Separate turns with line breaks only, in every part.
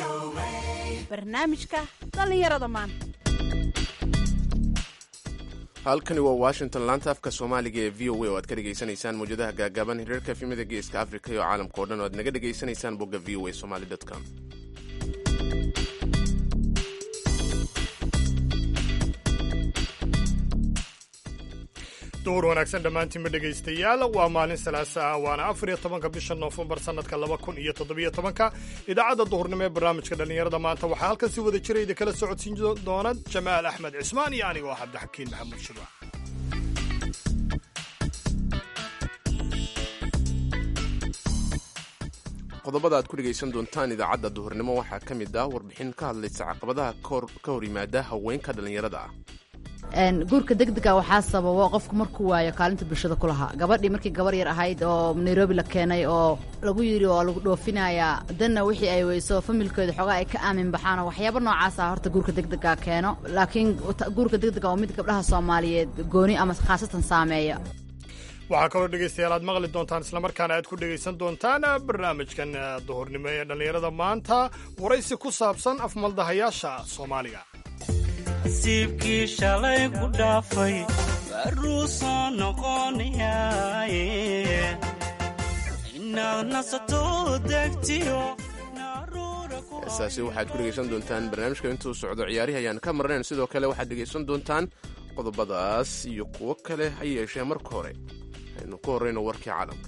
barnaamijka dhallinyarada maanta
halkani waa washington laanta afka soomaaliga ee v o a oo aad ka dhegaysanaysaan mawjadaha gaagaaban hiriirka efimada geeska afrika iyo caalamka o dhan oo aad naga dhegaysanaysaan bogga v o a somali com
duhur wanaagsan dhammaantiinba dhegaystayaal waa maalin salaasa ah waana afar iyo tobanka bisha noofembar sannadka laba kun iyo toddobiyo tobanka idaacadda duhurnimo ee barnaamijka dhallinyarada maanta waxaa halkan si wada jira idin kala socodsiin doona jamaal axmed cismaan iyo anigo ah cabdixakiin maxamuud shirwa
qodobada aad ku dhegaysan doontaan idaacadda duhurnimo waxaa ka mid ah warbixin ka hadlaysa caqabadaha ka hor yimaada haweenka dhallinyarada ah
guurka degdega waxaa sababo qofku markuu waayo kaalinta bulshada ku lahaa gabadhii markii gabar yar ahayd oo nairobi la keenay oo lagu yidhi oo lagu dhoofinayaa danna wixii ay weyso familkooda xoogaa ay ka aamin baxaan oo waxyaaba noocaasa horta guurka degdega keeno laakiin guurka degdega waa mid gabdhaha soomaaliyeed gooni ama khaasatan saameeya
waxaa kaloo dhegaystayaal aad maqli doontaan islamarkaana aad ku dhegaysan doontaan barnaamijkan duhurnimo ee dhallinyarada maanta waraysi ku saabsan afmaldahayaasha soomaaliga
nasiibkii shalay ku dhaafay baruu soo noqonayaaye inaad nasato degtiyo
heesaasi waxaad ku dhegaysan doontaan barnaamijka intuu socdo ciyaarihi ayaan ka marnayn sidoo kale waxaad dhegaysan doontaan qodobadaas iyo kuwo kale ha yeeshee marka hore aynu ku horrayno warkii caalamka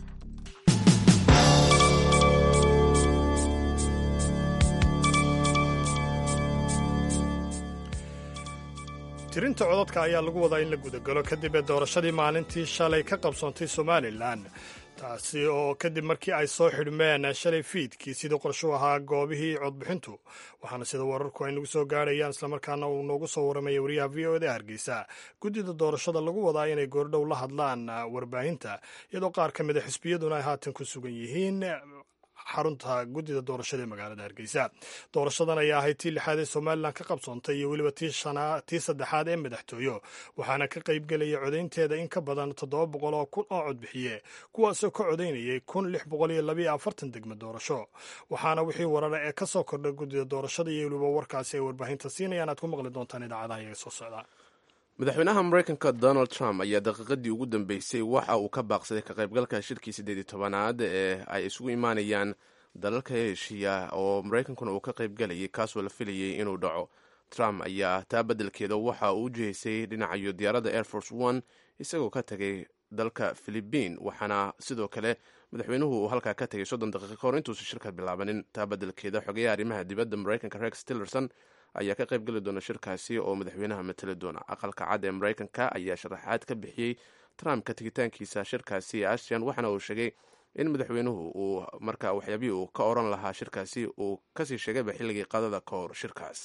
tirinta codadka ayaa lagu wadaa in la gudagalo kadib ee doorashadii maalintii shalay ka qabsoontay somalilan taasi oo kadib markii ay soo xidhmeen shalay fiidkii sidii qorshu ahaa goobihii codbixintu waxaana sida wararku ay nagu soo gaadhayaan islamarkaana uu noogu soo waramaya wariyaha v o da hargeysa guddida doorashada lagu wadaa inay goordhow la hadlaan warbaahinta iyadoo qaar ka mid a xisbiyaduna ay haatan ku sugan yihiin xarunta guddida doorashada ee magaalada hargeysa doorashadan ayaa ahayd tii lixaad ee somalilan ka qabsoontay iyo weliba tii saddexaad ee madaxtooyo waxaana ka qaybgelaya codaynteeda in ka badan toddoba boqol oo kun oo codbixiye kuwaasoo ka codaynayay kun lix boqol iyo labiyo afartan degmo doorasho waxaana wixii warara ee ka soo kordhay guddida doorashada iyo weliba warkaasi ay warbaahinta siinayaan aad ku maqli doontaan idaacadaha iyaga soo socda
madaxweynaha maraykanka donald trump ayaa daqiiqadii ugu dambeysay waxa uu ka baaqsaday ka qaybgalka shirkii siddeed iyo tobanaad ee ay isugu imaanayaan dalalka heshiya oo maraykankuna uu ka qaybgalayay kaasoo la filayay inuu dhaco trump ayaa taa beddelkeeda waxa uu u jihaysay dhinacayo diyaaradda air force one isagoo ka tegay dalka philibiin waxaana sidoo kale madaxweynuhu uu halkaa ka tegay soddon daqiiqa kahor intuusa shirka bilaabanin taa beddelkeeda xogeyaha arrimaha dibadda maraykanka rex tillerson ayaa ka qayb geli doona shirkaasi oo madaxweynaha matali doona aqalka cad ee maraykanka ayaa sharaxaad ka bixiyey trump ka tegitaankiisa shirkaasi ee asian waxaana uu sheegay in madaxweynuhu uu marka waxyaabihii uu ka oran lahaa shirkaasi uu kasii sheegayba xilligii qadada ka hor shirkaas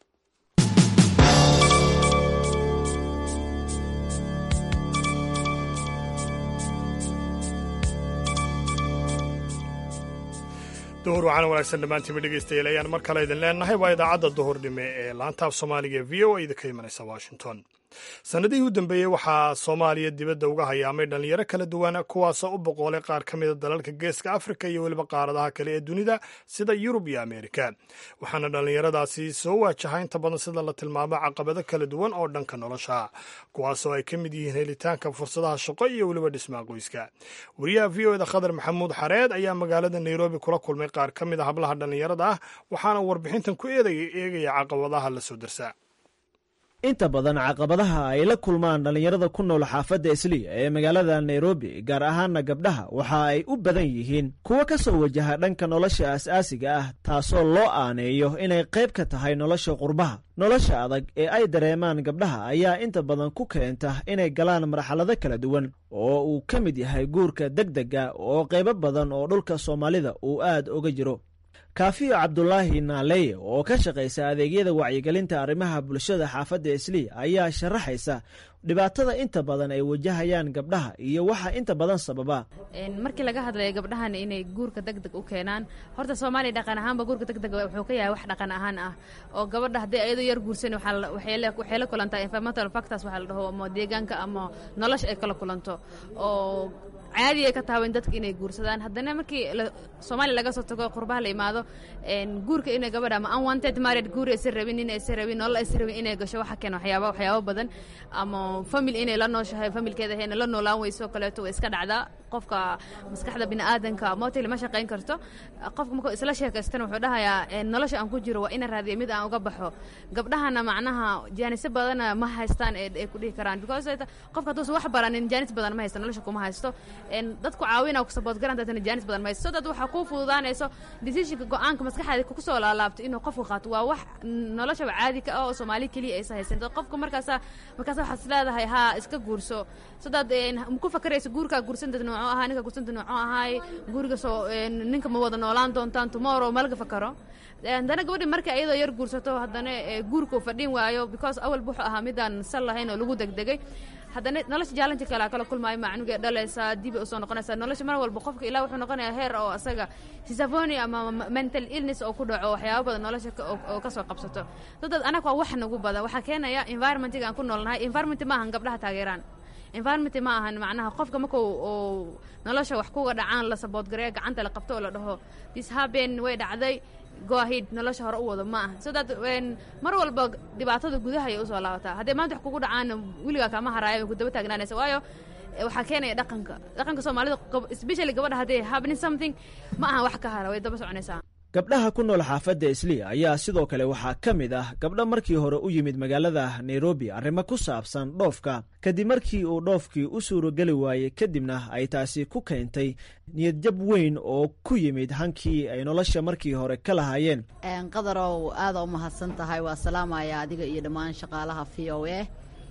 duhur waxaana wanaagsan dhammaantiinba dhegaystayaal ayaan mar kale idin leenahay waa idaacadda duhurnimo ee laantaaf soomaaliga ee v o a idinka imanaysa washington sannadihii u dambeeyey waxaa soomaaliya dibadda uga hayaamay dhallinyaro kala duwan kuwaasoo u boqoolay qaar ka mida dalalka geeska afrika iyo weliba qaaradaha kale ee dunida sida yurub iyo ameerika waxaana dhallinyaradaasi soo waajaha inta badan sida la tilmaamo caqabado kala duwan oo dhanka nolosha kuwaasoo ay ka mid yihiin helitaanka fursadaha shaqo iyo weliba dhismaha qoyska wariyaha v o da khadar maxamuud xareed ayaa magaalada nairobi kula kulmay qaar ka mid a hablaha dhallinyarada ah waxaana warbixintan ku eegaya caqabadaha la soo darsaa
inta badan caqabadaha ay la kulmaan dhallinyarada ku nool xaafadda isliya ee magaalada nairobi gaar ahaana gabdhaha waxa ay u badan yihiin kuwo ka soo wajaha dhanka nolosha aas-aasiga ah taasoo loo aaneeyo inay qayb ka tahay nolosha qurbaha nolosha adag ee ay dareemaan gabdhaha ayaa inta badan ku keenta inay galaan marxalado kala duwan oo uu ka mid yahay guurka degdega oo qaybo badan oo dhulka soomaalida uu aad uga jiro kaafiyo cabdulaahi naaleye oo ka shaqaysa adeegyada wacyigelinta arrimaha bulshada xaafadda isliya ayaa sharaxaysa dhibaatada inta badan ay wajahayaan gabdhaha iyo waxa inta badan sababa
markii laga hadlayo gabdhahan inay guurka degdeg u keenaan horta soomaaliya dhaqan ahaanba guurka degdeg wuxuu ka yahay wax dhaqan ahaan ah oo gabadha haddii ayadoo yar guursan waxay la kulantaa environmental factors waxaa la dhaho ama deegaanka ama nolosha ay kala kulanto oo caadi ay ka tahay in dadka inay guursadaan haddana markii soomaaliya laga soo tago qurbaha la imaado guurka inay gabadha ama unwanted married guur aysan rabin nin aysan rabin nolol aysan rabin inay gasho waxa keena waxyaaba waxyaabo badan ama family inay la nooshahay familkeeda hayna la noolaan weyso kaleeto way iska dhacdaa qofka maskaxda bini'aadanka motil ma shaqayn karto qofka markuu isla sheekaystana wuxuu dhahayaa nolosha aan ku jiro waa ina raadiya mid aan uga baxo gabdhahana macnaha jaanisyo badana ma haystaan ay ku dhihi karaan because qofka hadduusan wax baranin jaanis badan ma haysto nolosha kuma haysto dadku caawina ku sabood garan dadana jaanis badan ma haysto so dad waxaa kuu fududaanayso decisionka go-aanka maskaxaada kusoo laalaabto inuu qofku qaato waa wax noloshaba caadi ka ah oo soomaali keliya aysa haysan dad qofka markaasa markaas waxaad is leedahay haa iska guurso so dad ku fakarayso guurkaa guursanta nooco ahaa ninka guursanta nooco ahaay guriga soo ninka ma wada noolaan doontaan tomorrow malaga fakaro haddana gabadhi marka iyadoo yar guursato haddana guurka uu fadhin waayo because awalba wuxuu ahaa midaan sal lahayn oo lagu degdegay haddana nolosha jaalanti kale kala kulmaayo macnugee dhalaysaa dib usoo noqonaysaa nolosha mar walba qofka ilaa wuxuu noqonayaa heer oo asaga sisafoni ama mental illness oo ku dhaco waxyaaba badan nolosha oo kasoo qabsato dadad anaga waa wax nagu badan waxaa keenaya environmentiga aan ku noolnahay environment ma ahan gabdhaha taageeraan environment ma ahan macnaha qofka marka uu nolosha wax kuga dhacaan la saboodgareeya gacanta la qabto oo la dhaho this happen way dhacday goahid nolosha hore u wado ma aha so that mar walba dhibaatada gudaha ayay usoo laabataa hadday maanta wax kugu dhacaana weligaa kama haraayo way ku daba taagnaanaysa waayo waxaa keenaya dhaqanka dhaqanka soomaalida especially gabadha hadday happening something ma aha wax ka hara way daba soconaysaa
gabdhaha ku nool xaafadda isliya ayaa sidoo kale waxaa ka mid ah gabdho markii hore u yimid magaalada nairobi arrimo ku saabsan dhoofka kadib markii uu dhoofkii u suurogeli waayey kadibna ay taasi ku keentay niyadjab weyn oo ku yimid hankii ay nolosha markii hore ka lahaayeen
qadarow aada u mahadsan tahay waa salaamaya adiga iyo dhammaan shaqaalaha v o a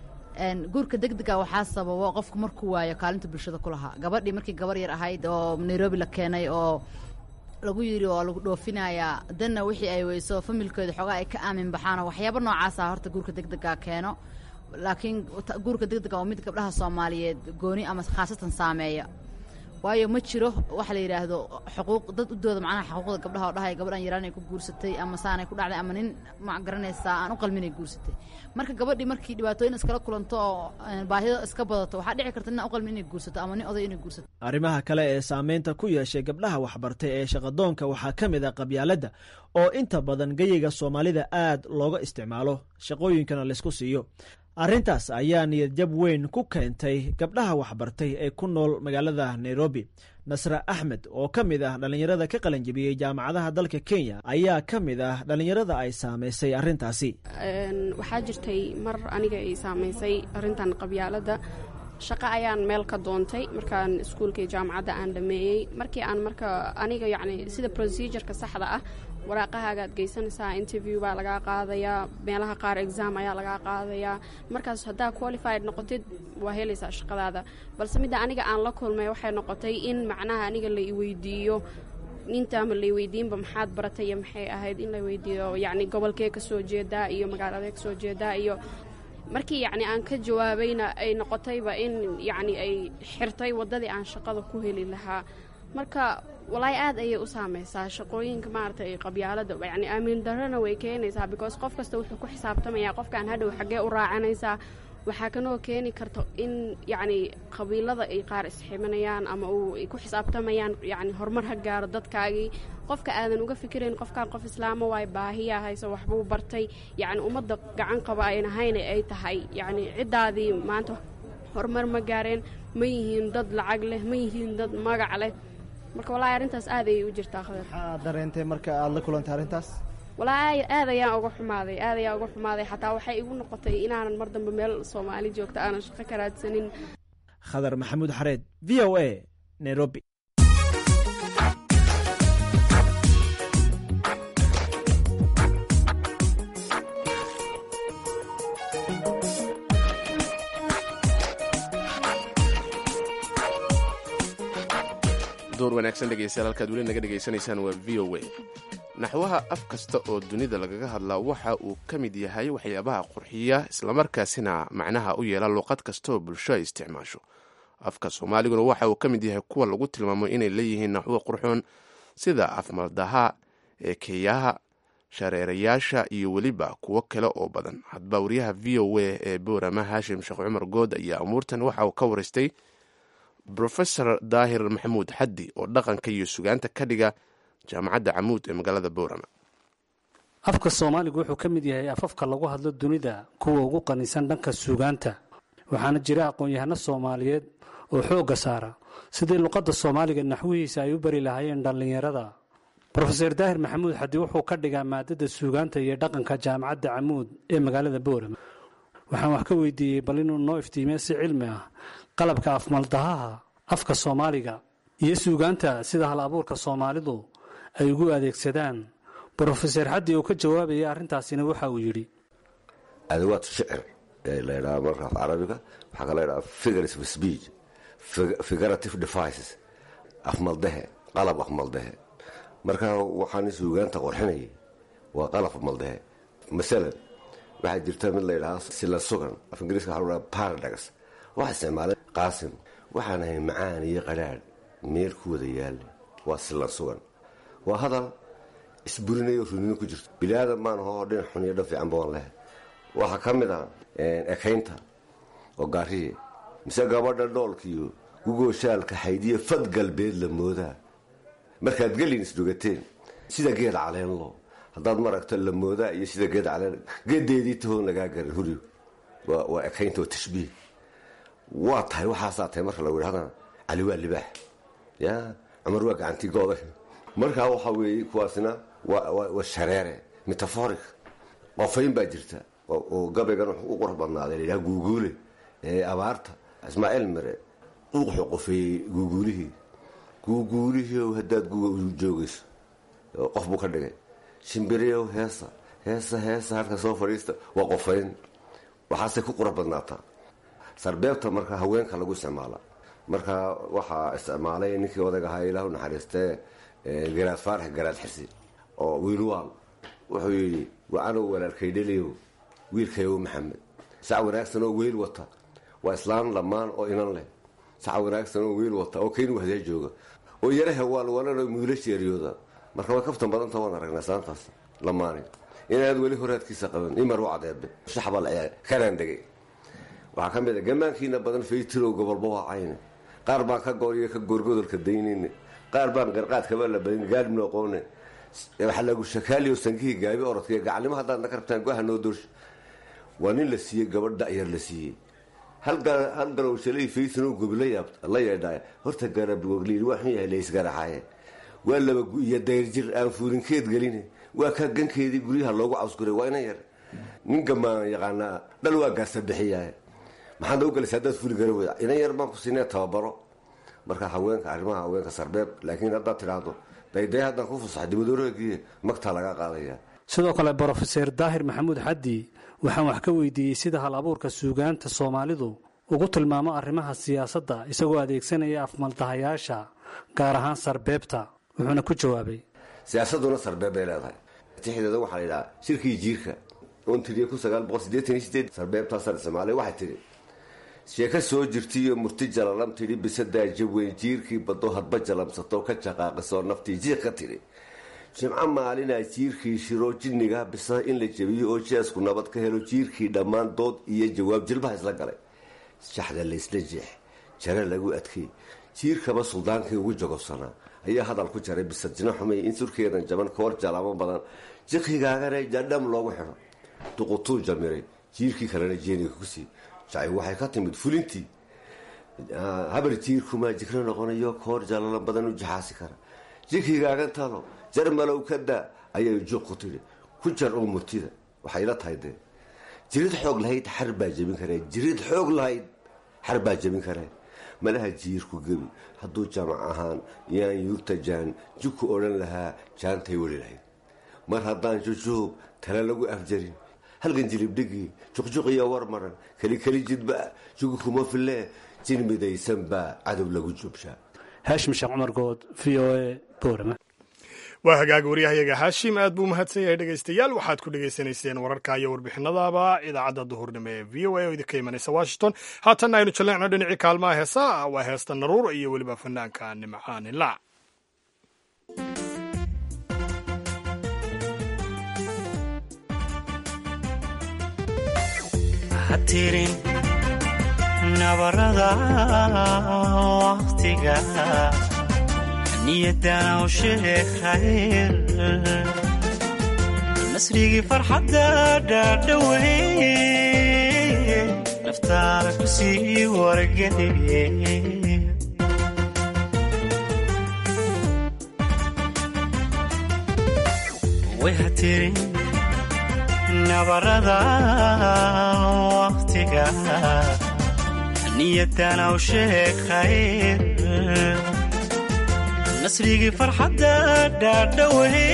guurka degdega waxaa sababo qofku markuu waayo kaalinta bulshada ku lahaa gabadhii markii gabar yar ahayd oo nairobi la keenay oo lagu yidhi waa lagu dhoofinayaa danna wixii ay weyso familkooda xoogaa ay ka aamin baxaano waxyaaba noocaasa horta guurka degdega keeno laakiin guurka degdega waa mid gabdhaha soomaaliyeed gooni ama khaasatan saameeya waayo ma jiro waxa la yidhaahdo xuquuq dad u dooda macnaha xuquuqda gabdhaha oo dhahay gabadhan yaraan ay ku guursatay ama saanay ku dhacday ama nin ma garanaysaa aan u qalmin ay guursatay marka gabadhii markii dhibaatooyin iskala kulanto oo baahida iska badato waxaa dhici karta nin aan u qalmin inay guursato ama nin oday inay guursato
arrimaha kale ee saameynta ku yeeshay gabdhaha waxbartay ee shaqadoonka waxaa ka mid ah qabyaaladda oo inta badan geyiga soomaalida aad looga isticmaalo shaqooyinkana laysku siiyo arrintaas ayaa niyadjab weyn ku keentay gabdhaha waxbartay ee ku nool magaalada nairobi nasre axmed oo ka mid ah dhallinyarada ka qalanjabiyey jaamacadaha dalka kenya ayaa ka mid ah dhallinyarada ay saamaysay arrintaasi
waxaa jirtay mar aniga ay saamaysay arrintan qabyaaladda shaqo ayaan meel ka doontay markaan iskuulkai jaamacadda aan dhameeyey markii aan marka aniga yacni sida procedureka saxda ah waraaqahaagaad geysanaysaa interview baa lagaa qaadayaa meelaha qaar exam ayaa lagaa qaadayaa markaas haddaa qualified noqotid waa helaysaa shaqadaada balse midda aniga aan la kulmay waxay noqotay in macnaha aniga la iweydiiyo intaama la iweydiinba maxaad baratay iyo maxay ahayd in la weydiiyo yacni gobolkee kasoo jeedaa iyo magaaladee kasoo jeedaa iyo markii yacni aan ka jawaabayna ay noqotayba in yacni ay xirtay waddadii aan shaqada ku heli lahaa marka walaahi aad ayay u saamaysaa shaqooyinka maaragtay qabyaalada yacni aamin darrona way keenaysaa because qof kasta wuxuu ku xisaabtamayaa qofkaan hadhow xaggee u raacanaysaa waxaa kanoo keeni karta in yacni qabiilada ay qaar isximanayaan ama uu ay ku xisaabtamayaan yacni horumar ha gaaro dadkaagii qofka aadan uga fikirayn qofkaan qof islaamo waay baahiyaa hayso waxbuu bartay yacni ummadda gacan qaba ayn ahayna ay tahay yacni ciddaadii maanta horumar ma gaareen ma yihiin dad lacag leh ma yihiin dad magac leh marka walaahi arrintaas aad ayay u jirtaa khadar
maxaa dareentay marka aada la kulantay arrintaas
walaahi aad ayaan uga xumaaday aad ayaan uga xumaaday xataa waxay igu noqotay inaanan mar dambe meel soomaali joogta aanan shaqo ka raadsanin
khadar maxamuud xareed v o a nairobi
door wanaagsan dhegeystayaal halkaad weli naga dhegaysanaysaan waa v o a naxwaha af kasta oo dunida lagaga hadlaa waxa uu ka mid yahay waxyaabaha qurxiya islamarkaasina macnaha u yeela luqad kastaoo bulsho ay isticmaasho afka soomaaliguna waxa uu ka mid yahay kuwa lagu tilmaamo inay leeyihiin naxwo qurxoon sida afmaldaha eekeyaha shareerayaasha iyo weliba kuwo kale oo badan hadba wariyaha v o a ee boorama haashim sheekh cumar good ayaa amuurtan waxa uu ka waraystay brofesor daahir maxamuud xaddi oo dhaqanka iyo sugaanta ka dhiga jaamacadda camuud ee magaalada boorama
afka soomaaligu wuxuu ka mid yahay afafka lagu hadlo dunida kuwa ugu qanisan dhanka suugaanta waxaana jira aqoon-yahano soomaaliyeed oo xoogga saara sidii luqadda soomaaliga naxwihiisa ay u bari lahaayeen dhallinyarada brofeser daahir maxamuud xaddi wuxuu ka dhigaa maadada suugaanta iyo dhaqanka jaamacadda camuud ee magaalada boorama waxaan wax ka weydiiyey bal inuu noo iftiimiyo si cilmi ah qalabka afmaldahaha afka soomaaliga iyo suugaanta sida hal abuurka soomaalidu ay ugu adeegsadaan brofeser xaddi oo ka jawaabaya arrintaasina waxa uu yidhi
adawaad shicir ee la ydhaha marka af carabiga waxaa kala ydhaha figures of speech figurative devices afmaldehe qalab afmaldehe marka waxaan suugaanta qorxinayay waa qalab afmaldehe masalan waxaa jirta mid la ydhahaa sila sugan af ingiriiska waxa lahaa paradox waxa isticmaalay qaasim waxaan ahay macaan iyo qadhaadh meel ku wada yaalla waa silan sugan waa hadal isburinayo runino ku jirto bilaadan baan hoo dhinac xun iyo dhan fiican baan leh waxaa ka mid ah ekaynta oo gaariye mise gabadha dhoolkiiyo gugooshaalka xaydiya fad galbeed la moodaa markaad gelin isdhogateen sida geed caleenlo haddaad maragto la moodaa iyo sida geed caleen geedeedii tahoon lagaa garan huriyo waa ekaynta oo tashbiih waa tahay waxaasaa tahay marka lagu yidhahdana cali waa libaax ya cumar waa gacantii gooday markaa waxaa weeye kuwaasina waa shareere metaforik qofayn baa jirta oo gabaygan u qurux badnaaday layidhaha guuguule ee abaarta ismaaciil mire uuxu qofeeyey guuguulihii guuguulihii haddaad guga joogayso qof buu ka dhigay shimbiriyow heesa heesa heesa halka soo fadhiista waa qofayn waxaasay ku qurux badnaataa sarbeebta marka haweenka lagu isticmaala marka waxaa isticmaalay ninkii odag ahaa ilahu naxariistee garaad faarax garaad xirsi oo wiilwaal wuxuu yidhi wacanow walaalkaydheliyow wiilkayow maxamed sac wanaagsan oo weyl wata waa islaan dhammaan oo inan leh sac wanaagsan oo weyl wata oo kayn wahdaa jooga oo yaraha waalwalanoo muulashi eryooda marka way kaftan badanta waan aragnaa islaantaas lamaani inaad weli horaadkiisa qaban imar u cadeebe shaxbal kanaan degay waxaa ka mid a gamaankiina badan faytirow gobolba waa cayne qaar baan ka gooriyo ka goorgodolka daynayne qaar baan qarqaadkaba la badin gaadhibna aqoone waxaa lagu shakaaliyo sankihii gaabi orodka gacalnimo haddaad naga rabtaan goaha noo doorsha waa nin la siiyey gabadh da'yar la siiyey hal garowshalay faytinow gobi la yeedhaay horta garabgogliil waa xun yahay laysgaraxaaye waa laba iyo dayrjir aan fuurinkeed geline waa ka gankeedii guryaha loogu cawsguray waa inan yar nin gamaan yaqaanaa dhal waa gaasa bixiyaa maxaad noo galaysa haddaad furi gara weyda inan yar baan ku siinee tababaro marka haweenka arrimaha haweenka sarbeeb laakiin haddaad tidhaahdo dayday haddaan ku fasaxo dibadooraagiiye magtaa laga qaadaya
sidoo kale brofeser daahir maxamuud xaddi waxaan wax ka weydiiyey sida hal abuurka suugaanta soomaalidu ugu tilmaamo arrimaha siyaasadda isagoo adeegsanaya afmaldahayaasha gaar ahaan sarbeebta wuxuuna ku jawaabay
siyaasaduna sarbeeb bay leedahay tixdeeda waxaa la yidhahaa shirkii jiirka oon tiriye kun sagaal boqol siddeetan iyo sideed sarbeebtaasaan isticmaalay waxay tidhi sheeko soo jirtiiyo murti jalalam tidhi bisadaa jaweyn jiirkii baddo hadba jalamsato ka jaqaaqisoo naftii jiiq ka tidhi jimco maalinaa jiirkii shiro jinniga bisa in la jebiyo oo jeesku nabad ka helo jiirkii dhammaan dood iyo jawaab jilbaha isla galay shaxda laysla jeex jare lagu adkay jiirkaba suldaankii ugu jogobsanaa ayaa hadal ku jaray bisadjino xumay in surkeedan jaban koor jalaamo badan jiqigaagana jadham loogu xidho duqutuu jamiray jiirkii kalena jeeniga kusii jacay waxay ka timid fulintii habar jiirkumaa jikro noqonayo koor jalala badan u jaxaasi kara jikigaagan talo jar malow ka daa ayay juuq ku tidhi ku jar oo murtida waxayla tahay dee jirid xoog lahayd xar baa jebin karee jirid xoog lahayd xar baa jebin karee malaha jiirku gebi hadduu jamac ahaan yaan yuurta jaan jugku odhan lahaa jaantay weli lahayd mar haddaan jujuub tale lagu afjarin halgan jilibdhigii juqjuqiyo war maran kelikeli jidba jugu kuma filee jin midaysan baa cadow lagu joobshaa
haashim sheekh cumar good v o a boorama
waa hagaag waryahayaga haashim aad buu mahadsan yahay dhegaystayaal waxaad ku dhegaysanayseen wararka iyo warbixinadaaba idaacadda duhurnimo ee v o a oo idinka imanaysa washington haatanna aynu jaleecno dhinacii kaalmaha heesaa waa heesta naruur iyo weliba fanaanka nimcaan ilaac
hatirin nabarada waqtiga niyadana u sheeg khayr nasrigii farxadda dhaadhawe naftaada ku sii wargeliye way ha tirin nabarada waqtiga niyadana u sheeg khayr nasrigii farxadda dhaadhawe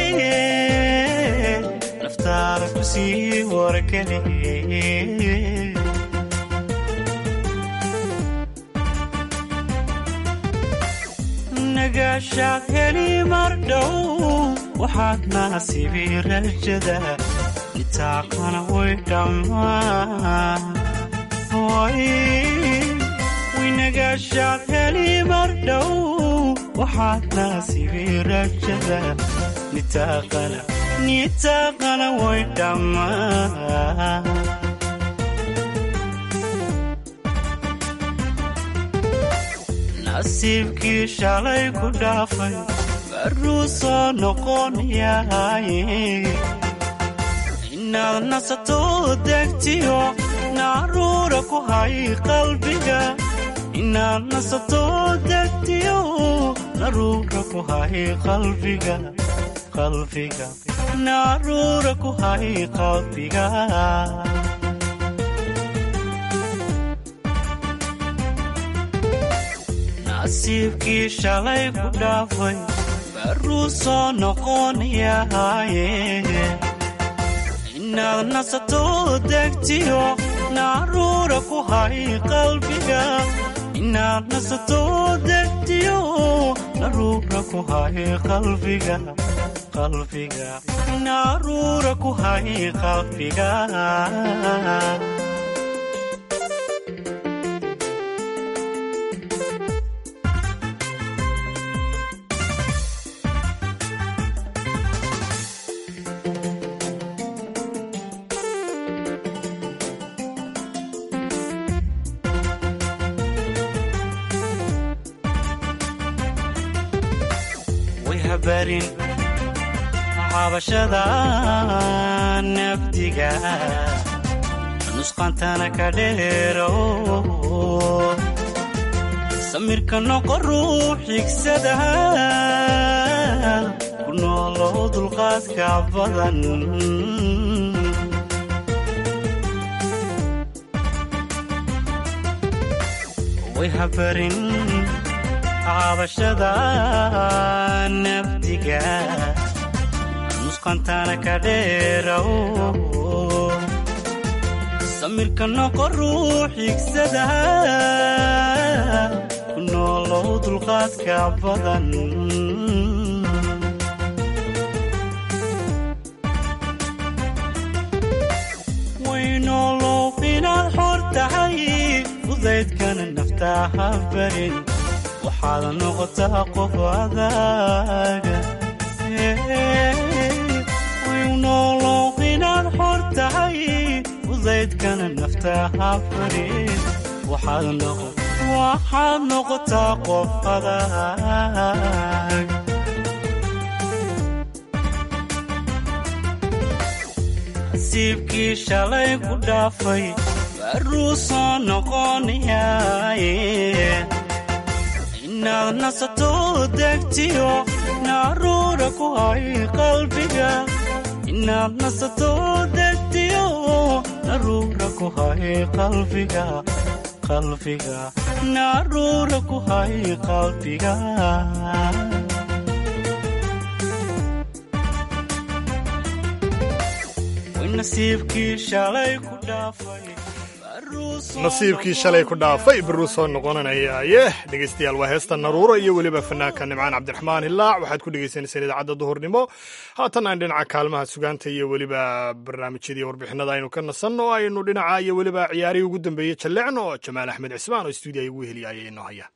naftaada ku sii wargeliye nagaashaad heli mar dhow waxaad naasibi rajada nitaaqana way dhammaan winagaashaad heli mar dhow waxaad naasibi rajada nitaaqana nitaaqana way dhammaan nasiibkii shalay ku dhaafay baruu soo noqonayaye inaad nasato degtiyo naaruura ku hay qalbiga inaad nasato degtiyo naruura ku hay qalbiga qalbiga naaruura ku hay qalbiga nasiibkii shalay ku dhaafay baruu soo noqonayaye inaad nasato degtiyo naaruura ku hay qalbiga inaad nasato degtiyo naruura ku hay qalbiga qalbiga naaruura ku hay qalbiga barin cabashada nafdiga nusqantana ka dheero samirka noqo ruux xigsada ku noolow dulqaadka badan way habarin cabashada nafdiga nusqantana ka dheerow samirka noqo ruux xigsada ku noolow dulqaadka badan waynoolow inaad xor tahay fudaydkana naftaa ha barin waxaad noqotaa qof adaaga waynoolow inaad xor tahay fudaydkana naftaa ha barin waxaad noqotaa qof adaag nasiibkii shalay ku dhaafay baruu soo noqonayaaye inaad nasato degtiyo naaruura ku hay qalbiga inaad nasato degtiyo naruura ku hay qalbiga qalbiga naaruura ku hay qalbiga nasiibkii shalay ku dhaafay
nasiibkii shalay ku dhaafay baruu soo noqonanayaye dhegaystayaal waa heesta naruuro iyo weliba fanaanka nimcaan cabdiraxmaan hilaac waxaad ku dhegaysaneyseen idaacadda duhurnimo haatan aan dhinaca kaalmaha sugaanta iyo weliba barnaamijyadii warbixinada aynu ka nasanno aynu dhinaca iyo weliba ciyaarihii ugu dambeeyey jallecno oo jamaal axmed cismaan oo stuudiya ugu heliya ayay inoo haya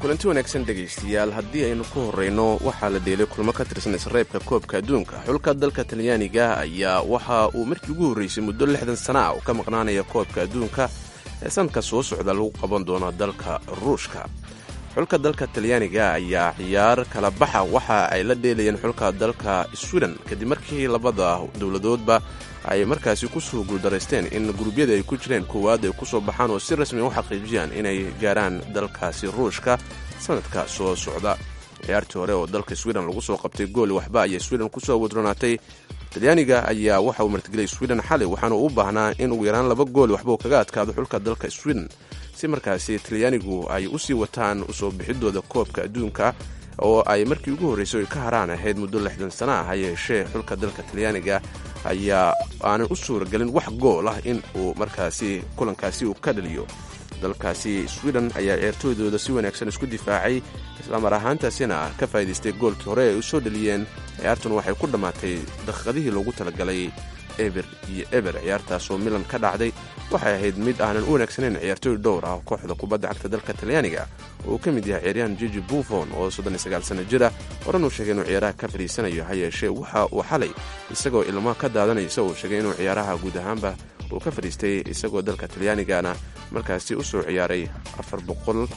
kulanti wanaagsan dhegaystayaal haddii aynu ku horreyno waxaa la dheelay kulmo ka tirsan isreebka koobka adduunka xulka dalka talyaaniga ayaa waxa uu markii ugu horreysay muddo lixdan sana ah uu ka maqnaanaya koobka adduunka ee sanadka soo socda lagu qaban doono dalka ruushka xulka dalka talyaaniga ayaa ciyaar kala baxa waxa ay la dheelayeen xulka dalka sweden kadib markii labada dowladoodba ay markaasi kusoo guuldaraysteen in gurubyada ay ku jireen koowaad ay kusoo baxaan oo si rasmi u xaqiijiyaan inay gaaraan dalkaasi ruushka sanadka soo socda ciyaartii hore oo dalka sweden lagu soo qabtay gooli waxba ayay sweden kusoo wadronaatay talyaaniga ayaa waxa uu martigeliyay sweden xalay waxaana uu u baahnaa in ugu yaraan laba gooli waxba uu kaga adkaado xulka dalka sweden si markaasi talyaanigu ay u sii wataan usoo bixidooda koobka adduunka oo ay markii ugu horreysay oy ka haraan ahayd muddo lixdan sana ah ha yeeshee xulka dalka talyaaniga ayaa aanan u suuragelin wax gool ah in uu markaasi kulankaasi uu ka dhaliyo dalkaasi sweden ayaa ciyaartooydooda si wanaagsan isku difaacay islamar ahaantaasina ka faa'idaystay goolkii hore ay u soo dhaliyeen ciyaartuna waxay ku dhammaatay daqiiqadihii loogu talagalay eber iyo eber ciyaartaasoo milan ka dhacday waxay ahayd mid aanan u wanaagsaneyn ciyaartooy dhowr ah kooxda kubadda cagta dalka talyaaniga oo uu ka mid yahay ciyaaryahan jiji buffon oo soddoniysagaal sanno jira horan uu sheegay inuu ciyaaraha ka fadhiisanayo ha yeeshee waxa uu xalay isagoo ilmo ka daadanaysa uu sheegay inuu ciyaaraha guud ahaanba uu ka fadhiistay isagoo dalka talyaanigana markaasi u soo ciyaaray afar boqol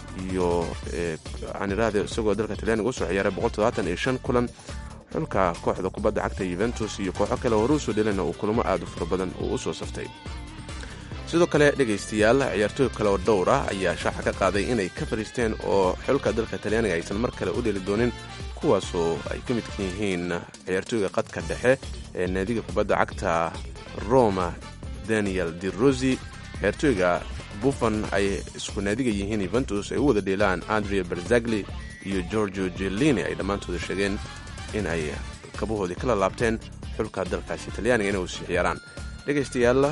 iyo aan idhaahde isagoo dalka talyaaniga usoo ciyaaray boqol toddobaatan iyo shan kulan xulka kooxda kubadda cagta yuventus iyo kooxo kale hore usoo dhelina uu kulamo aad u fara badan uu u soo saftay sidoo kale dhegaystayaal ciyaartooy kale oo dhowr ah ayaa shaaxa ka qaaday inay ka fadhiisteen oo xulka dalka talyaaniga aysan mar kale u dheli doonin kuwaasoo ay ka midka yihiin ciyaartooyga qadka dhexe ee naadiga kubadda cagta roma daniel di rosi ciyaartooyga buffon ay isku naadiga yihiin yuventus ay u wada dheelaan andrea berzagli iyo giorgio jelini ay dhammaantooda sheegeen in ay kabahoodii kala laabteen xulka dalkaasi talyaaniga inay usii ciyaaraan dhegaystayaal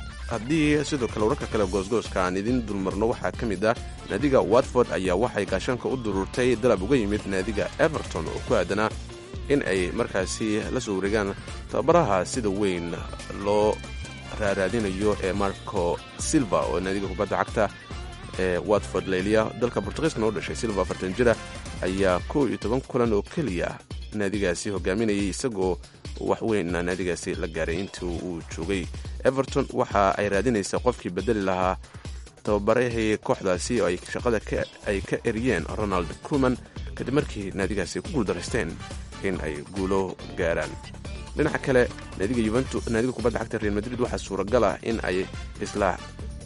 haddii sidoo kale wararka kale goosgooska aan idin dulmarno waxaa ka mid ah naadiga watford ayaa waxay gaashaanka u duruurtay dalab uga yimid naadiga everton oo ku aadanaa in ay markaasi la soo wareegaan tababaraha sida weyn loo raaraadinayo ee marco silva oo naadiga kubadda cagta ee watford layliya dalka bortugiiskana u dhashay silva afartan jira ayaa kow iyo toban kulan oo keliya naadigaasi hogaaminayay isagoo wax weynna naadigaasi la gaaray intii uu joogay everton waxa ay raadinaysaa qofkii bedeli lahaa tababarahii kooxdaasi oo ay shaqada ay ka eriyeen ronald cruman kadib markii naadigaasi ku guuldaraysteen in ay guulo gaaraan dhinaca kale naadiga kubadda cagta real madrid waxaa suuragal ah in ay isla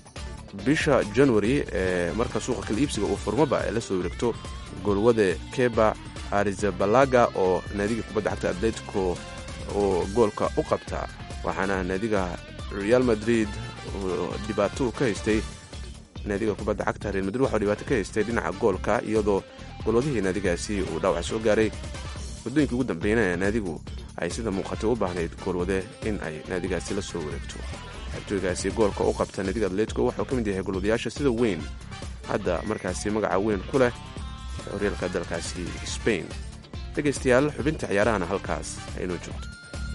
bisha january ee marka suuqa kala iibsiga uu furmoba ay la soo wareegto goolwade keba arizabalaga oo naadiga kubadda cagta atletico oo goolka u qabta waxaana naadiga real madrid dhibaato ka haystay naadiga kubadda cagta real madrid waxau dhibaato ka haystay dhinaca goolka iyadoo golwadihii naadigaasi uu dhaawac soo gaaray waddooyinkii ugu dambeynaya naadigu ay sida muuqatay u baahnayd goolwade in ay naadigaasi la soo wareegto xabtooygaasi goolka u qabta naadiga atletico waxuu ka mid yahay golwadayaasha sida weyn hadda markaasi magaca weyn ku leh horyaalka dalkaasi spain dhegaystayaal xubinta ciyaarahana halkaas aynoo joogto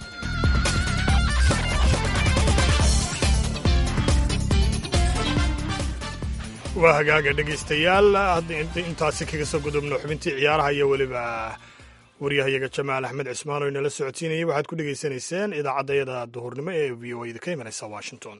waa hagaaga dhegaystayaal intaasi kaga soo gudubno xubintii ciyaaraha iyo weliba waryahayaga jamaal axmed cismaan oo inala socodsiinayay waxaad ku dhegaysanayseen idaacaddayada duhurnimo ee v o a da ka imanaysa washington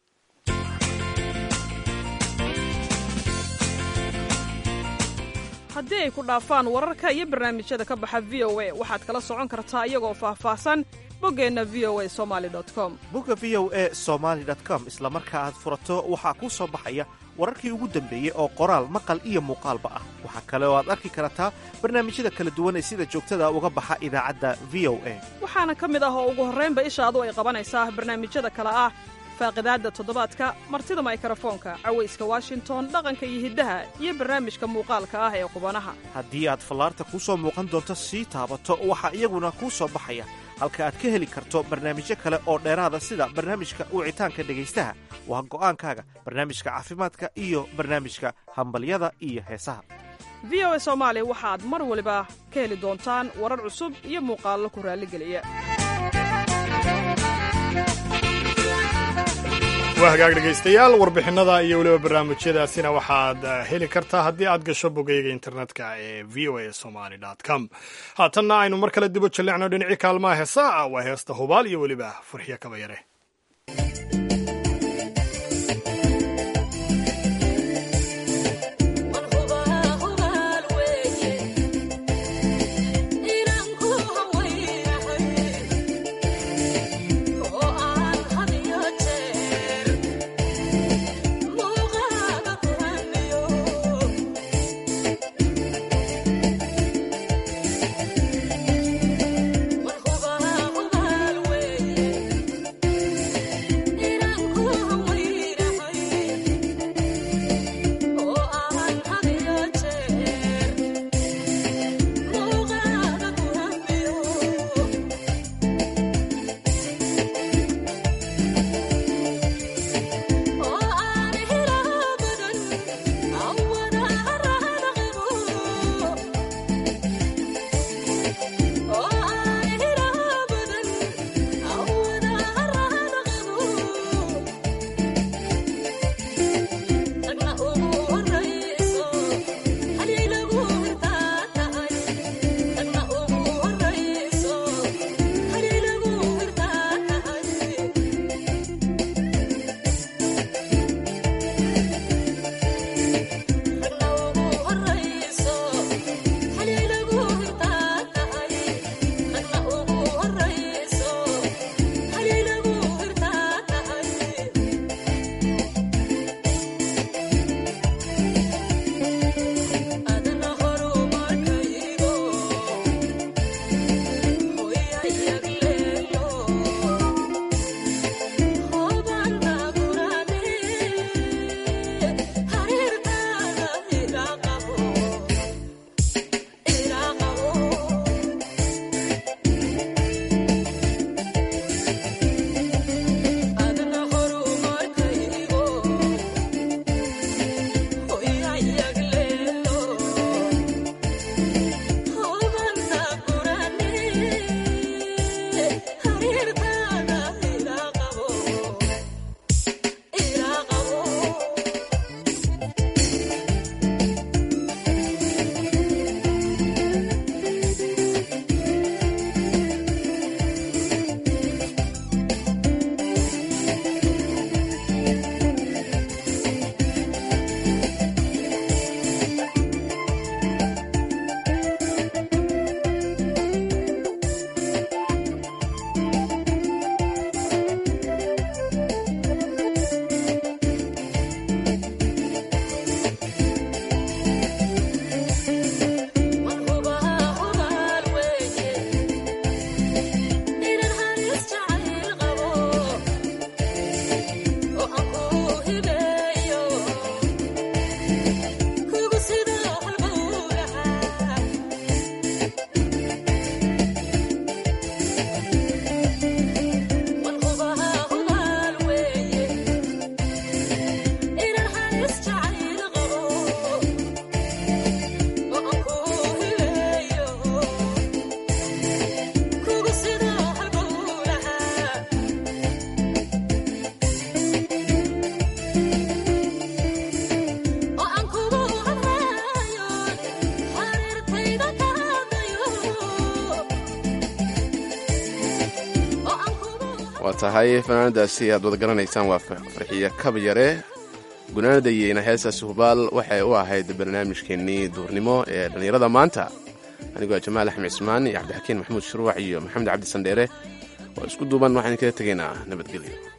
haddii ay ku dhaafaan wararka iyo barnaamijyada ka baxa v o a waxaad kala socon kartaa iyagoo faahfaahsan boggeenna v o a somali com
bogga v o a somaali com isla marka aad furato waxaa kuu soo baxaya wararkii ugu dambeeyey oo qoraal maqal iyo muuqaalba ah waxaa kale oo aad arki kartaa barnaamijyada kala duwan ee sida joogtada uga baxa idaacadda v o a
waxaana ka mid ah oo ugu horraynba ishaadu ay qabanaysaa barnaamijyada kale ah faaqidaadda toddobaadka martida maykarafoonka cawayska washington dhaqanka iyo hiddaha iyo barnaamijka muuqaalka ah ee qubanaha
haddii aad fallaarta kuu soo muuqan doonto sii taabato waxaa iyaguna kuu soo baxaya halka aad ka heli karto barnaamijyo kale oo dheeraada sida barnaamijka wicitaanka dhegaystaha waa go'aankaaga barnaamijka caafimaadka iyo barnaamijka hambalyada iyo heesaha
v o a soomaali waxaad mar waliba ka heli doontaan warar cusub iyo muuqaallo ku raalligeliya
waa hagaag dhegaystayaal warbixinada iyo weliba barnaamijyadaasina waxaad heli kartaa haddii aad gasho bogayga internetka ee v o a somaly com haatanna aynu mar kale dibo jallecno dhinacii kaalmaha heesaa waa heesta hubaal iyo weliba farxiyo kabayare
waa tahay fanaanadaasi aad wada garanaysaan waa farxiye kabayare gunaanadayeyna heestaasi hubaal waxay u ahayd barnaamijkeennii duurnimo ee dhallinyarada maanta anigoo jamaal axmed cismaan iyo cabdixakiin maxamuud shuruuc iyo maxamed cabdi sandheere waa isku duuban waxaan kaga tegaynaa nabadgelyo